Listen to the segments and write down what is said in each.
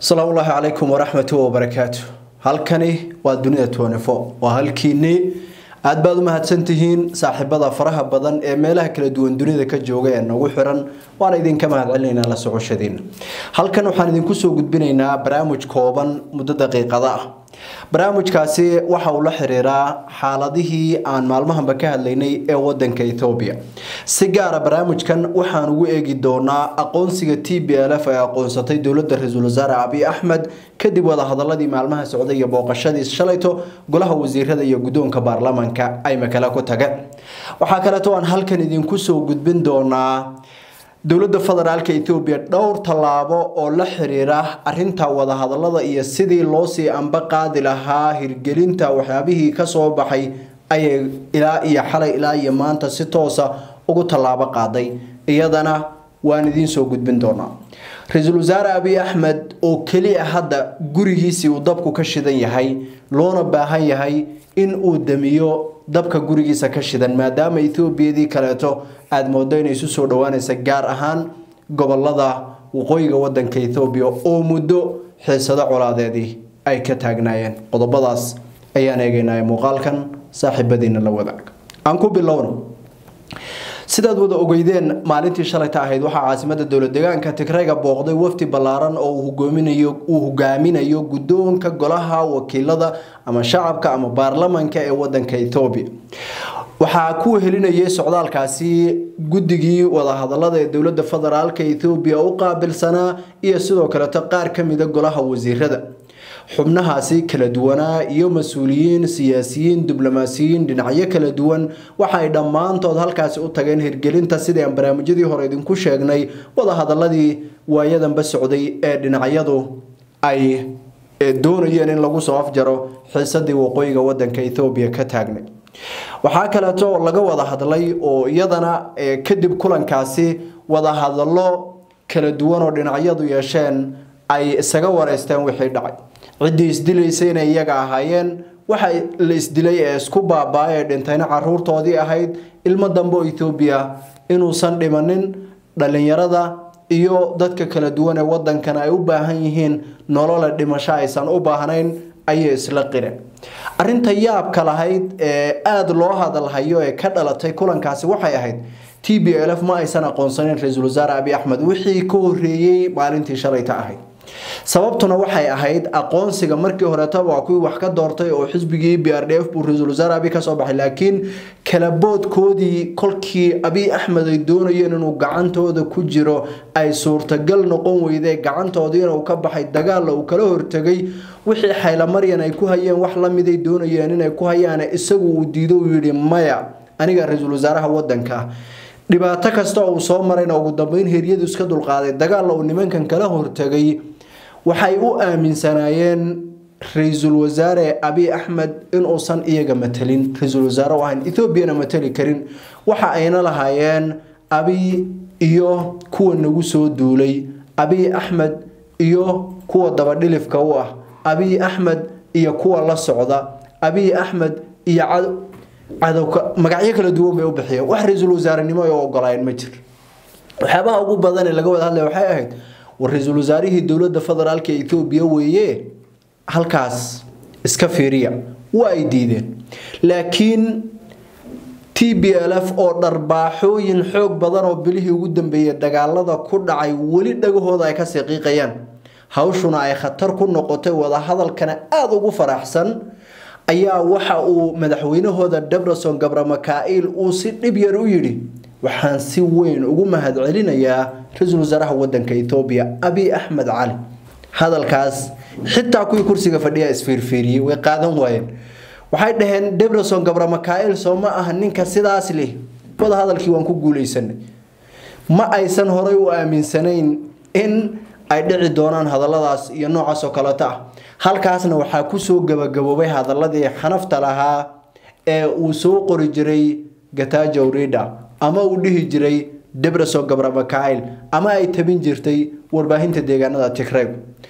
asalaamu ullaahi calaykum waraxmatu wabarakaatu halkani waa dunida tnfo waa halkiinii aad baad u mahadsantihiin saaxiibada faraha badan ee meelaha kala duwan dunida ka jooga ee nagu xiran waana idinka mahadcelinaynaa la socoshadiina halkan waxaan idinku soo gudbinaynaa barnaamij kooban muddo daqiiqada ah barnaamijkaasi waxa uu la xiriiraa xaaladihii aan maalmahanba ka hadlaynay ee wadanka ethoobiya si gaara barnaamijkan waxaan ugu eegi doonaa aqoonsiga t b l f ay aqoonsatay dowladda ra-iisul wasaare abiy axmed kadib wadahadaladii maalmaha socday iyo booqashadii shalayto golaha wasiirada iyo guddoonka baarlamaanka ay makale ku tageen waxaa kaleeto aan halkan idinku soo gudbin doonaa dowladda federaalka ethoobiya dhowr tallaabo oo la xiriira arinta wadahadalada iyo sidii loosii anba qaadi lahaa hirgelinta waxyaabihii kasoo baxay ayay ilaa iyo xalay ilaa iyo maanta si toosa ugu tallaabo qaaday iyadana waan idiin soo gudbin doonaa ra-iisul wasaare abiy axmed oo keliya hadda gurigiisii uu dabku ka shidan yahay loona baahan yahay in uu damiyo dabka gurigiisa ka shidan maadaama ethoobiyadii kaleeto aada moodo inay isu soo dhawaanaysa gaar ahaan gobolada waqooyiga wadanka ethoobiya oo muddo xiisado colaadeedii ay ka taagnaayeen qodobadaas ayaan eegeynaya muuqaalkan saaxiibadiina la wadaag aan ku bilowno sidaad wada ogeydeen maalintii shalayta ahayd waxaa caasimada dowlad deegaanka tigrayga booqday wafdi ballaaran oo uu hogaaminayo guddoonka golaha wakiilada ama shacabka ama baarlamanka ee wadanka ethoobiya waxaa ku helinayay socdaalkaasi guddigii wadahadalada ee dowladda federaalka ethoobiya u qaabilsanaa iyo sidoo kaleeto qaar ka mida golaha wasiirada xubnahaasi kala duwanaa iyo mas-uuliyiin siyaasiyiin diblomaasiyiin dhinacyo kala duwan waxaay dhammaantood halkaasi u tageen hirgelinta sidii aan barnaamijyadii hore idinku sheegnay wadahadaladii waayadanba socday ee dhinacyadu ay doonayeen in lagu soo afjaro xiisadii waqooyiga wadanka ethoobiya ka taagnay waxaa kaleeto laga wada hadlay oo iyadana kadib kulankaasi wadahadalo kala duwan oo dhinacyadu yeesheen ay isaga wareysteen wixii dhacay ciddii isdilaysa inay iyaga ahaayeen waxa la isdilay ee isku baabaa ee dhintayna caruurtoodii ahayd ilmo dambe oo ethoobiya inuusan dhimanin dhalinyarada iyo dadka kala duwan ee wadankan ay u baahan yihiin nolole dhimasho aysan u baahnayn ayay isla qireen arinta yaabka lahayd ee aada loo hadalhayo ee ka dhalatay kulankaasi waxay ahayd t b l f ma aysan aqoonsaneyn ra-iisul wasaare abiy axmed wixii ka horeeyey maalintii shalayta ahayd sababtuna waxay ahayd aqoonsiga markii horeeta waa kuwii wax ka doortay oo xisbigii b r d f buu ra-iisul wasaare abiy kasoo baxay laakiin kalaboodkoodii kolkii abiy axmed ay doonayeen inuu gacantooda ku jiro ay suurtagal noqon weydee gacantoodiina uu ka baxay dagaalla uu kala hortegay wixii xaylamaryan ay ku hayeen wax lamiday doonayeen inay ku hayaan isagu uu diido uu yidhi maya aniga ra-iisul wasaaraha wadanka dhibaato kasta uu soo marayna ugu dambeyn heryadu iska dulqaaday dagaalla uu nimankan kala hortegay waxay u aaminsanaayeen ra-iisul wasaare abiy axmed inuusan iyaga matelin ra-iisul wasaare u ahayn ethoobiana mateli karin waxa ayna lahaayeen abiy iyo kuwa nagu soo duulay abiy axmed iyo kuwa dabadhilifka u ah abiy axmed iyo kuwa la socda abiy axmed iyo cadowka magacyo kala duwan bay u bixiyeen wax ra-iisul wasaarenimo ay u ogolaayeen ma jir waxyaabaha ugu badan ee laga wada hadlaya waxay ahayd war ra-iisul wasaarihii dowladda federaalka ethoobiya weeye halkaas iska fiiriya waa ay diideen laakiin t b l f oo dharbaaxooyin xoog badan oo bilihii ugu dambeeyey dagaalada ku dhacay weli dhagahooda ay kasii qiiqayaan hawshuna ay khatar ku noqotay wadahadalkana aada ugu faraxsan ayaa waxa uu madaxweynahooda debreson gabramakail uu si dhib yar u yidhi waxaan si weyn ugu mahadcelinayaa ra-iisul wasaaraha wadanka ethoobiya abiy axmed cali hadalkaas xitaa kuwii kursiga fadhiya isfiirfiiriyey way qaadan waayeen waxay dhaheen debreson gabramakail soo ma aha ninka sidaas leh wada hadalkii waan ku guuleysanay ma aysan horay u aaminsanayn in ay dhici doonaan hadaladaas iyo noocaas oo kaleeto ah halkaasna waxaa kusoo gabagaboobay hadaladii xanafta lahaa ee uu soo qori jiray gatajo rida ama uu dhihi jiray debreson gabramakail ama ay tabin jirtay warbaahinta deegaanada tigreg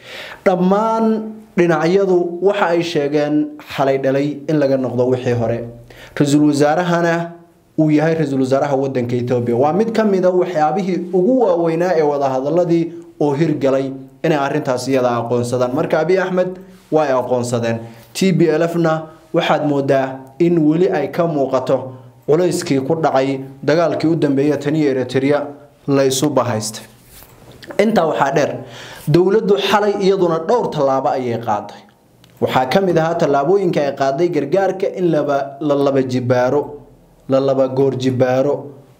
dhammaan dhinacyadu waxa ay sheegeen xalay dhalay in laga noqdo wixii hore ra-iisul wasaarahana uu yahay ra-iisul wasaaraha wadanka ethoobiya waa mid ka mida waxyaabihii ugu waaweynaa ee wadahadaladii oo hirgalay inay arintaas iyada aqoonsadaan marka abiy axmed way aqoonsadeen t b l f na waxaad moodaa in weli ay ka muuqato culayskii ku dhacay dagaalkii u dambeeya taniyo eritrea la isu bahaystay intaa waxaa dheer dowladdu xalay iyaduna dhowr tallaabo ayay qaaday waxaa ka mid ahaa tallaabooyinka ay qaaday gargaarka in la laba jibaaro la laba goor jibaaro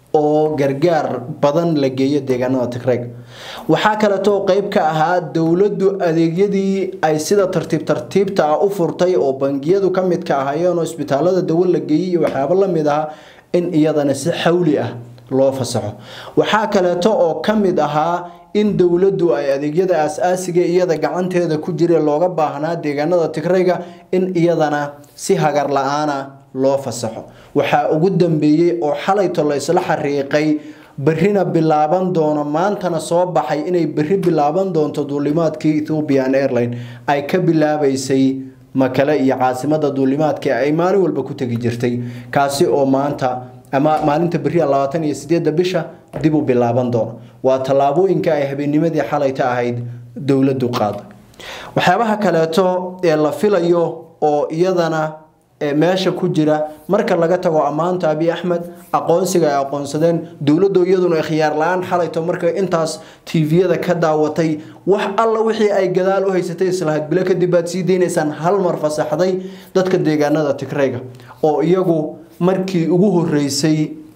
oo gargaar badan la geeyo deegaanada tigreeg waxaa kaleetoo qeyb ka ahaa dowladdu adeegyadii ay sida tartiib tartiibta ah u furtay oo bangiyadu ka mid ka ahaayeen oo isbitaalada dawo la geeyey iyo waxyaabo la mid ah in iyadana si xawli ah loo fasaxo waxaa kaleeto oo ka mid ahaa in dowladdu ay adeegyada aas-aasiga iyada gacanteeda ku jira looga baahnaa deegaanada tigrayga in iyadana si hagar la-aana loo fasaxo waxaa ugu dambeeyey oo xalayto la isla xariiqay berrina bilaaban doono maantana soo baxay inay berri bilaaban doonto duulimaadkii ethiopian airline ay ka bilaabaysay makale iyo caasimada duulimaadka ay maalin walba ku tegi jirtay kaasi oo maanta ama maalinta beriya labaatan iyo sideedda bisha dib u bilaaban doono waa tallaabooyinka ay habeennimadii xalayta ahayd dowladdu qaaday waxyaabaha kaleeto ee la filayo oo iyadana meesha ku jira marka laga tago ammaanta abiy axmed aqoonsiga ay aqoonsadeen dowladdu iyaduna khiyaar la-aan xalayto markay intaas tviyada ka daawatay wax alla wixii ay gadaal u haysatay islahayd bilo kadib baad sii deynaysaan hal mar fasaxday dadka deegaanada tigrayga oo iyagu markii ugu horeysay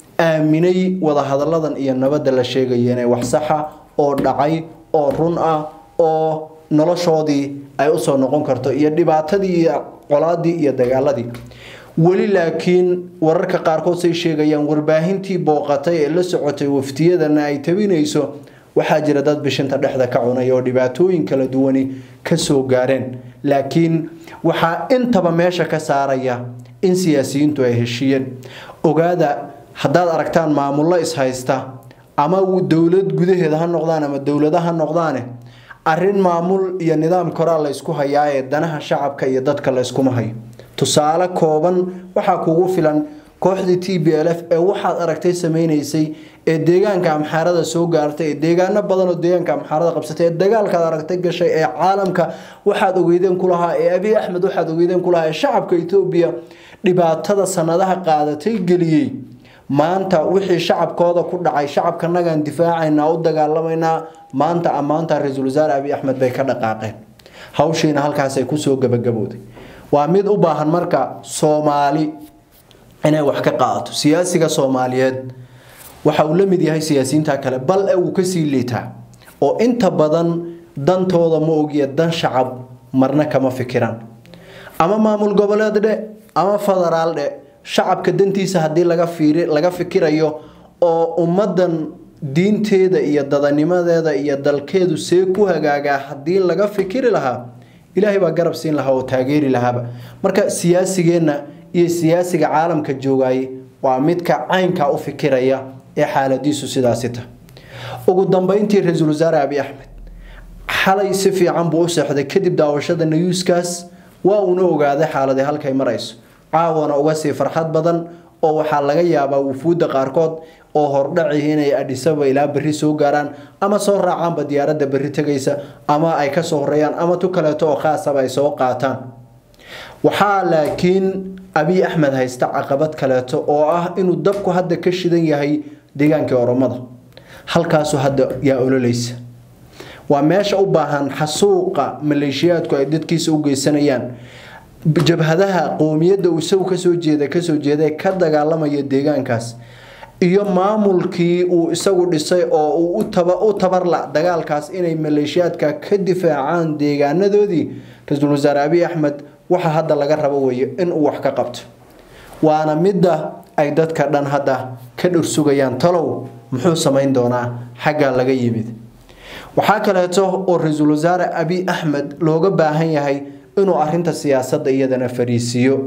aaminay wadahadalladan iyo nabadda la sheegaya inay wax saxa oo dhacay oo run ah oo noloshoodii ay usoo noqon karto iyo dhibaatadii iyo colaadii iyo dagaaladii weli laakiin wararka qaarkood say sheegayaan warbaahintii booqatay ee la socotay waftiyadana ay tabinayso waxaa jira dad bishinta dhexda ka cunay oo dhibaatooyin kala duwani kasoo gaareen laakiin waxaa intaba meesha ka saaraya in siyaasiyiintu ay heshiiyeen ogaada haddaad aragtaan maamullo ishaysta ama dowlad gudaheeda ha noqdaan ama dowlada ha noqdaane arin maamul iyo nidaam koraa la ysku hayaa ee danaha shacabka iyo dadka la yskuma hayo tusaale kooban waxaa kugu filan kooxdii t b l f ee waxaad aragtay sameynaysay ee deegaanka amxaarada soo gaartay ee deegaano badan oo deegaanka amxaarada qabsatay ee dagaalkaad aragtay gashay ee caalamka waxaad ogeydeen ku lahaa ee abiy axmed waxaad ogeydeen ku lahaa ee shacabka etoobiya dhibaatada sanadaha qaadatay geliyey maanta wixii shacabkooda ku dhacay shacabkanagaan difaacaynaa u dagaalamaynaa maanta ammaanta ra-iisul wasaare abiy axmed bay ka dhaqaaqeen hawshiina halkaasay kusoo gabagabooday waa mid u baahan marka soomaali inay wax ka qaadato siyaasiga soomaaliyeed waxa uu la mid yahay siyaasiyiinta kale bal e uu kasii liitaa oo inta badan dantooda ma ogiya dan shacab marna kama fikiraan ama maamul goboleed dhe ama federaal dhe shacabka dantiisa haddii laga fiiri laga fikirayo oo ummadan diinteeda iyo dadanimadeeda iyo dalkeedu see ku hagaagaa haddii laga fikiri lahaa ilaahay baa garab siin lahaa oo taageeri lahaaba marka siyaasigeenna iyo siyaasiga caalamka joogaayay waa midka caynka u fikiraya ee xaaladiisu sidaasi tahay ugu dambeyntii ra-iisul wasaare abiy axmed xalay si fiican buu u seexday kadib daawashada nayuuskaas waa uuna ogaaday xaaladii halkay marayso caawana uga sii farxad badan oo waxaa laga yaabaa wufuudda qaarkood oo hordhaci inay adhisaba ilaa berri soo gaaraan ama soo raacaanba diyaaradda berri tegaysa ama ay kasoo horeeyaan ama tu kaleeto oo khaasaba ay soo qaataan waxaa laakiin abiy axmed haysta caqabad kaleeto oo ah inuu dabku hadda ka shidan yahay deegaankii oromada halkaasu hadda yaa ololaysa waa meesha u baahan xasuuqa maleeshiyaadku ay dadkiisa u geysanayaan jabhadaha qoomiyadda uu isagu kasoo jeeda kasoo jeeda ka dagaalamaya deegaankaas iyo maamulkii uu isagu dhisay oo uu u tabarla dagaalkaas inay maleeshiyaadka ka difaacaan deegaanadoodii ra-iisul wasaare abiy axmed waxa hadda laga rabo weeye inuu wax ka qabto waana midda ay dadka dhan hadda ka dhursugayaan talow muxuu samayn doonaa xaggaa laga yimid waxaa kaleeto oo ra-iisul wasaare abiy axmed looga baahan yahay inuu arinta siyaasadda iyadana fariisiiyo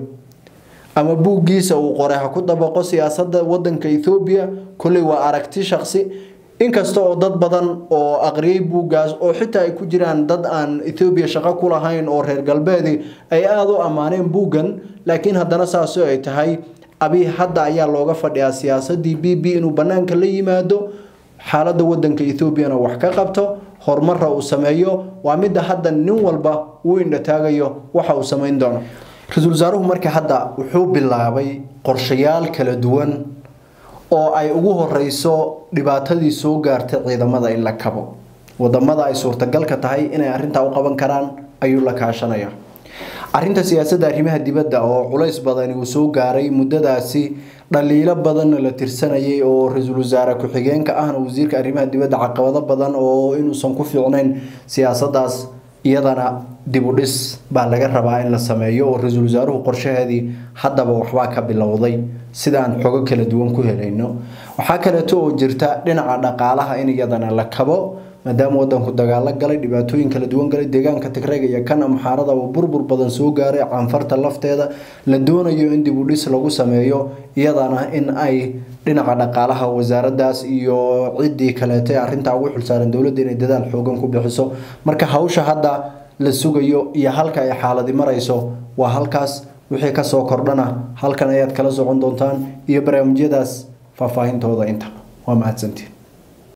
ama buuggiisa uu qoray ha ku dabaqo siyaasadda wadanka ethoobiya kolley waa aragti shaqsi inkasta oo dad badan oo aqriyay buuggaas oo xitaa ay ku jiraan dad aan ethoobiya shaqo ku lahayn oo reer galbeedi ay aada u ammaaneen buuggan laakiin haddana saasoo ay tahay abiy hadda ayaa looga fadhiyaa siyaasadii b b inuu banaanka la yimaado xaaladda wadanka ethoobiana wax ka qabto horumara uu sameeyo waa midda hadda nin walba uu indhataagayo waxa uu samayn doono ra-iisul wasaaruhu marka hadda wuxuu bilaabay qorshayaal kala duwan oo ay ugu horeyso dhibaatadii soo gaartay ciidamada in la kabo wadamada ay suurtagalka tahay inay arintaa u qaban karaan ayuu la kaashanaya arinta siyaasadda arrimaha dibadda oo culays badani uu soo gaaray muddadaasi dhaliilo badanna la tirsanayay oo ra-iisul wasaare ku-xigeenka ahna wasiirka arrimaha dibadda caqabado badan oo inuusan ku fiicnayn siyaasadaas iyadana dib u dhis baa laga rabaa in la sameeyo oo ra-iisul wasaaruhu qorshaheedii haddaba waxbaa ka bilowday sidaan xogo kala duwan ku helayno waxaa kaleeto oo jirta dhinaca dhaqaalaha in iyadana la kabo maadaama wadanku dagaalo galay dhibaatooyin kala duwan galay deegaanka tigreega iyo kan amxaarada oo burbur badan soo gaaray caanfarta lafteeda la doonayo in dib u dhis lagu sameeyo iyadana in ay dhinaca dhaqaalaha wasaaradaas iyo ciddii kaleeto ee arrintaa ugu xilsaaran dowladda inay dadaal xoogan ku bixiso marka hawsha hadda la sugayo iyo halka ay xaaladi marayso waa halkaas wixii kasoo kordhana halkan ayaad kala socon doontaan iyo barnaamijyadaas faahfaahintooda inta waa mahadsantiin